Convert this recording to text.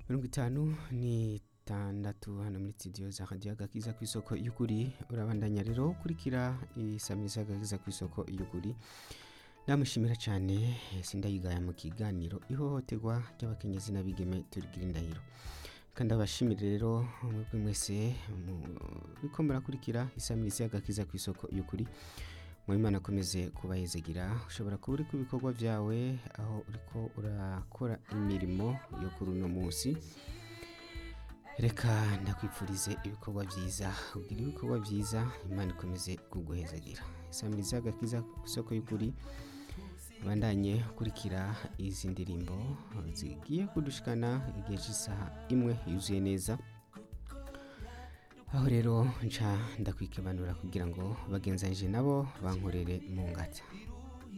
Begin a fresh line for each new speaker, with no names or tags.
mirongo itanu n'itandatu hano muri studio za radiyo agakiza ku isoko y'ukuri urabandanya rero ukurikira isamiriza agakiza ku isoko y'ukuri ndamushimira cyane sindayigaya mu kiganiro ihohoterwa ry'abakenyezi n'abigeme turigira indahiro kandi abashimire rero mwebwe mwese muriko murakurikira isamiriza y'agakiza ku isoko y'ukuri Mwimana akomeze kubayezegira ushobora kuba uri ku bikorwa byawe aho uriko urakora imirimo yo kuri uno munsi reka ndakwipfurize ibikorwa byiza ugira ibikorwa byiza imana ikomeze kuguhezagira isamiriza agakiza ku isoko y'ukuri bandanye ukurikira izi ndirimbo zigiye kudushikana igihe cy'isaha imwe yuzuye neza aho rero nca ndakwikibanura kugira ngo bagenzanije nabo bankorere mu ngata